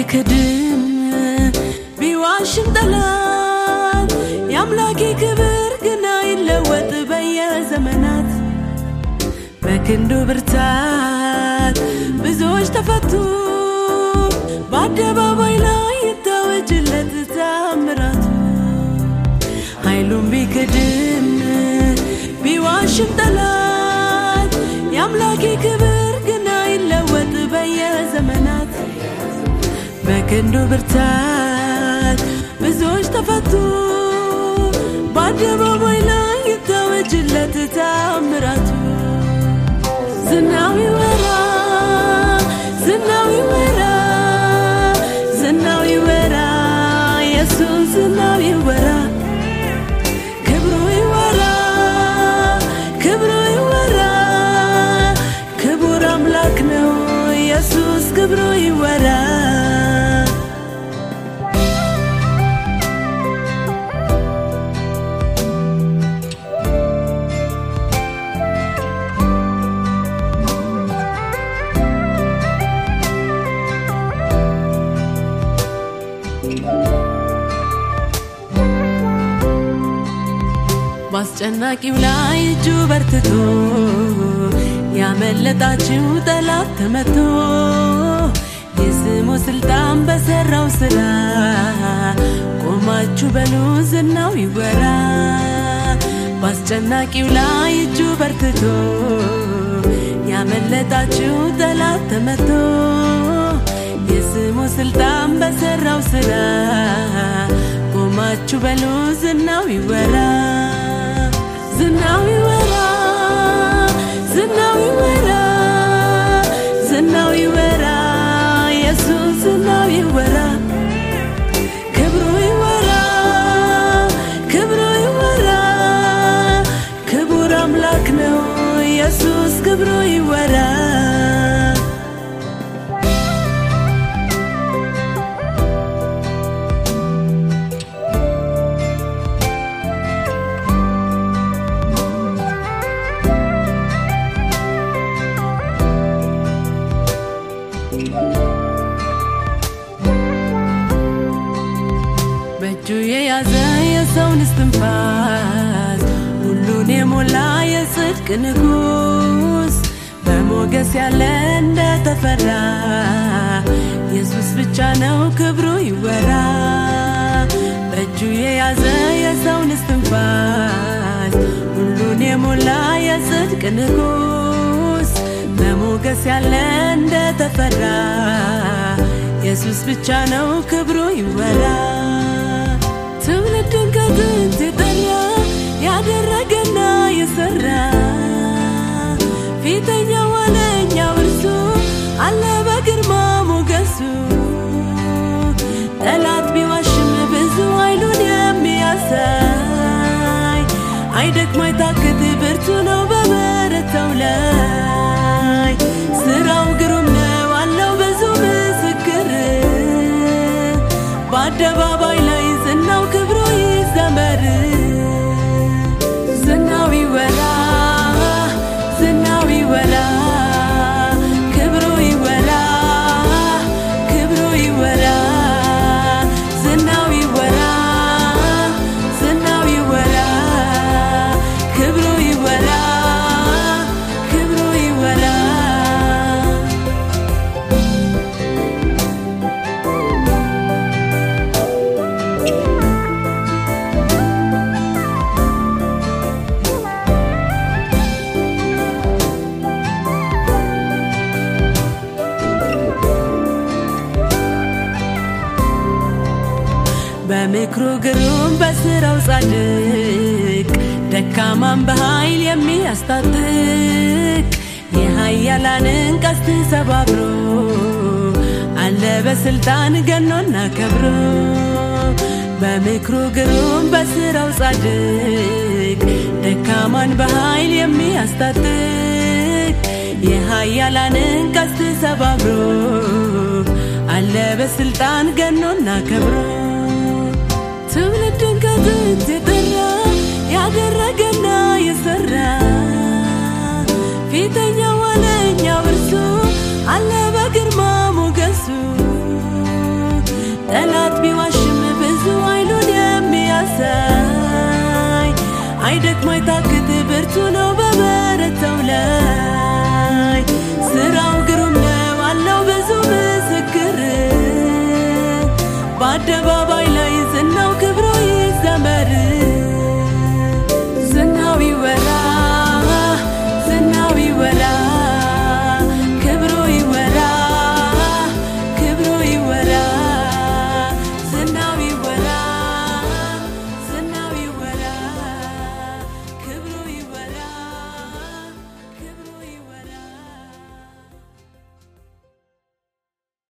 ቢክድም ቢዋሽም ጠላት የአምላኬ ክብር ግን አይለወጥ በየዘመናት በክንዱ ብርታት ብዙዎች ተፈቱ በአደባባይ ላይ ይታወጅለት ታምራቱ ኃይሉም ቢክድም ቢዋሽም ጠላት የአምላኬ ክብር ግን አይለወጥ በየዘመናት በክንዱ ብርታት ብዙዎች ተፈቱ በአደባባይ ላይ ይታወጅለት ታምራቱ ዝናው ይወራ ዝናው ይወራ ዝናው ይወራ ኢየሱስ ዝናው ይወራ ክብሩ ይወራ ክብሩ ይወራ ክቡር አምላክ ነው ኢየሱስ ክብሩ ይወራ በአስጨናቂው ላይ እጁ በርትቶ ያመለጣችው ጠላት ተመቶ የስሙ ስልጣን በሰራው ስራ ቆማችሁ በሉ ዝናው ይወራ በአስጨናቂው ላይ እጁ በርትቶ ያመለጣችው ጠላት ተመቶ የስሙ ስልጣን በሰራው ስራ ቆማችሁ በሉ ዝናው ይወራ ዝናው ይወራ ዝናው ይወራ ዝናው ይወራ ኢየሱስ ዝናው ይወራ ክብሩ ይወራ ክብሩ ይወራ ክቡር አምላክ ነው ኢየሱስ ክብሩ ይወራ በእጁ የያዘ የሰውን እስትንፋስ ሁሉን የሞላ የጽድቅ ንጉስ በሞገስ ያለ እንደተፈራ ኢየሱስ ብቻ ነው ክብሩ ይወራ በእጁ የያዘ የሰውን እስትንፋስ ሁሉን የሞላ የጽድቅ ንጉስ በሞገስ ያለ እንደተፈራ ኢየሱስ ብቻ ነው ክብሩ ይወራ ትውልድን ከጥንት የጠራ ያደረገና የሰራ ፊተኛ ዋለኛው እርሱ አለ በግርማ ሞገሱ ጠላት ቢዋሽም ብዙ ኃይሉን የሚያሳይ አይደክም አይታክት ብርቱ ነው በበረታው ላይ ስራው ግሩም ነው አለው ብዙ ምስክር በአደባባይ ላይ ዝናው ክብሩ ይዘመር ዝናው ይወራ ዝናው ይወራ ክብሩ ይወራ ክብሩ ይወራ ዝናው ይወራ ዝናው ይወራ ክብሩ ይወራ ክብሩ ይወራ በምክሩ ግሩም በስራው ጻድቅ ደካማን በኃይል የሚያስታጥቅ የኃያላንን ቀስት ሰባብሮ አለ በስልጣን ገኖና ከብሮ በምክሩ ግሩም በስራው ጻድቅ ደካማን በኃይል የሚያስታጥቅ የኃያላንን ቀስት ሰባብሮ አለ በስልጣን ገኖና ከብሮ ትውልድን ከጥንት የጠራ ያደረገና የሰራ ፊተኛ ዋለኛው እርሱ አለ በግርማ ሞገሱ አይደክም አይታክት ብርቱ ነው በበረታው ላይ ስራው ግሩም ነው አለው ብዙ ምስክር በአደባባይ